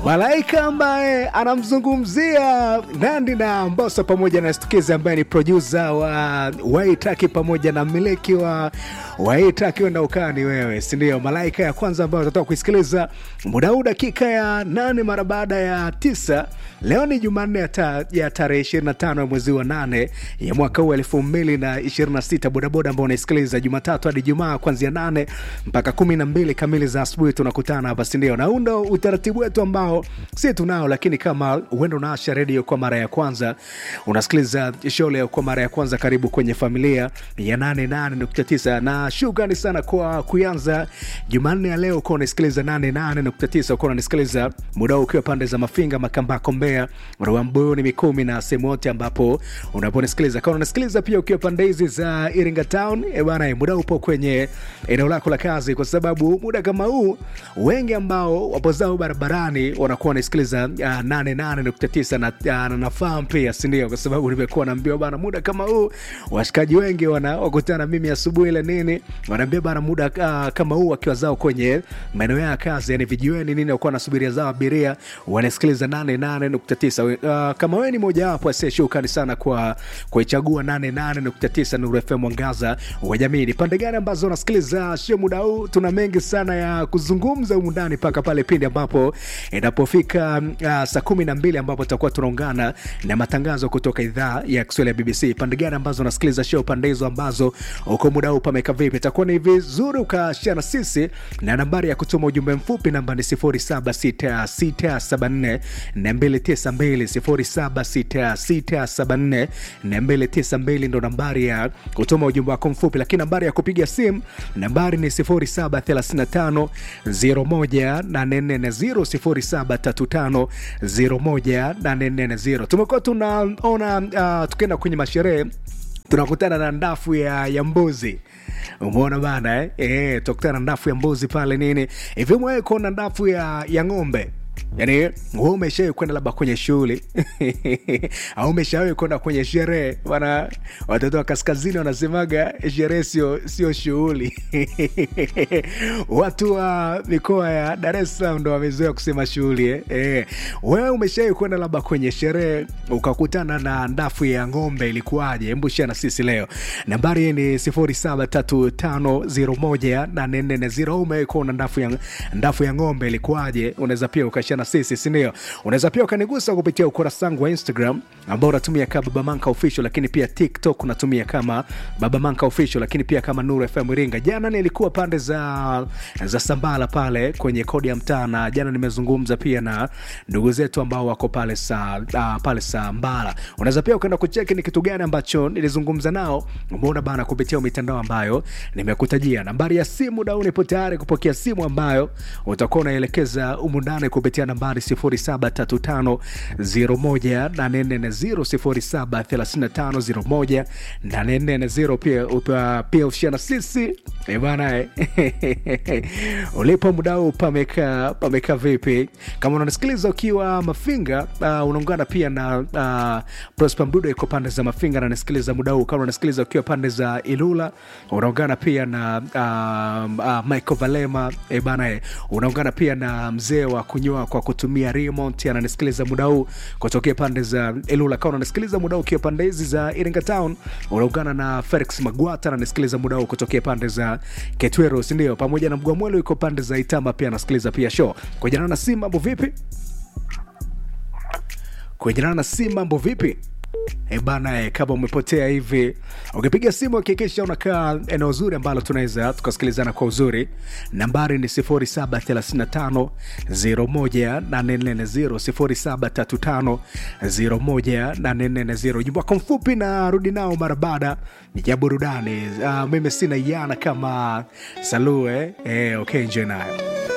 Malaika ambaye anamzungumzia Nandi na Mbosso pamoja na Stukizi ambaye ni produsa wa Waitaki pamoja na mmiliki wa Waitaki wenda ukani wewe, si ndio? Malaika ya kwanza ambayo utatoka kuisikiliza muda huu dakika ya nane mara baada ya tisa. Leo ni Jumanne ya, ta, ya tarehe 25 ya mwezi wa nane ya mwaka huu elfu mbili na ishirini na sita. Bodaboda ambao unaisikiliza Jumatatu hadi Jumaa kuanzia nane mpaka kumi na mbili kamili za asubuhi tunakutana hapa, si ndio? Na huu ndo utaratibu wetu ambao si tunao, lakini kama uenda unaasha redio kwa mara ya kwanza, unasikiliza show leo kwa mara ya kwanza, karibu kwenye familia ya 88.9 na shukrani sana kwa kuanza Jumanne ya leo ukiwa unasikiliza 88.9 ukiwa unanisikiliza muda huu ukiwa pande za Mafinga, Makambako, Mbeya, Rwamboni, Mikumi na sehemu yote ambapo unaponisikiliza. Kama unasikiliza pia ukiwa pande hizi za Iringa Town, e bana, muda upo kwenye eneo lako la kazi, kwa sababu muda kama huu wengi ambao wapo zao barabarani wanakuwa wanasikiliza uh, 88.9 na uh, na nafahamu pia, si ndio? Kwa sababu nimekuwa naambiwa bana, muda kama huu washikaji wengi wana wakutana mimi asubuhi ile nini, wanaambia bana, muda uh, kama huu wakiwa zao kwenye maeneo ya kazi, yani vijiweni nini, wakuwa nasubiria zao abiria wanasikiliza 88.9. Uh, kama wewe ni moja wapo asie, shukrani sana kwa kuichagua 88.9 Nuru FM mwangaza wa jamii. Ni pande gani ambazo unasikiliza sio muda huu? Tuna mengi sana ya kuzungumza humu ndani mpaka pale pindi ambapo inapofika uh, saa kumi na mbili ambapo tutakuwa tunaungana na matangazo kutoka idhaa ya Kiswahili ya BBC. Pande gani ambazo unasikiliza show, pande hizo ambazo uko muda huu pameka vipi? Itakuwa ni vizuri ukashia na sisi, na nambari ya kutuma ujumbe mfupi namba ni 076674 292 076674 ndo nambari ya kutuma ujumbe wako mfupi, lakini nambari ya kupiga simu nambari ni 0735 01840 0735 tumekuwa tunaona uh, tukienda kwenye masherehe tunakutana na ndafu ya, ya mbuzi umeona bana eh? E, tukutana na ndafu ya mbuzi pale nini hivi mwewe kuona ndafu ya, ya ng'ombe yaani we umeshawai kwenda labda kwenye shughuli au umeshawai kwenda kwenye sherehe bana watoto wa kaskazini wanasemaga sherehe sio sio shughuli watu wa mikoa ya dar es salaam ndo wamezoea kusema shughuli eh? Eh. wewe umeshawai kwenda labda kwenye sherehe ukakutana na ndafu ya ng'ombe ilikuwaje hebu shia na sisi leo nambari ni 0735018440 umewai kuona ndafu ya, ndafu ya ng'ombe ilikuwaje unaweza pia ukashia na sisi sindio unaweza pia ukanigusa kupitia ukurasa wangu wa instagram ambao unatumia kama baba manka official lakini pia tiktok unatumia kama baba manka official lakini pia kama nuru fm iringa jana nilikuwa pande za za sambala pale kwenye kodi ya mtaa na jana nimezungumza pia na ndugu zetu ambao wako pale sa uh, pale sambala unaweza pia ukaenda kucheki ni kitu gani ambacho nilizungumza nao umeona bana kupitia mitandao ambayo nimekutajia nambari ya simu dau nipo tayari kupokea simu ambayo utakuwa unaelekeza umundani kupitia nambari 0735 0735 pia upa, pia ushia na sisi e bana ulipo mdau pameka pameka vipi kama unanisikiliza ukiwa mafinga uh, unaungana pia na uh, prosper mdudo iko pande za mafinga nanasikiliza muda huu kama unasikiliza ukiwa pande za ilula unaungana pia na uh, uh, michael valema e bana unaungana pia na mzee wa kunyoa kwa kutumia remote ananisikiliza muda huu kutokea pande za ilula kama unanisikiliza muda huu ukiwa pande hizi za iringa town unaungana na felix magwata ananisikiliza muda huu kutokea pande za ketwero sindio pamoja na mgwamwelo iko pande za itamba pia anasikiliza pia show kujanana na si mambo vipi kujanana na si mambo vipi E bana, kama umepotea hivi, ukipiga simu hakikisha unakaa eneo zuri ambalo tunaweza tukasikilizana kwa uzuri. Nambari ni 0735 01840 0735 ujumbe wako mfupi na rudi nao mara baada ya burudani. Uh, mimi sina yana kama salue eh, okay, enjoy nayo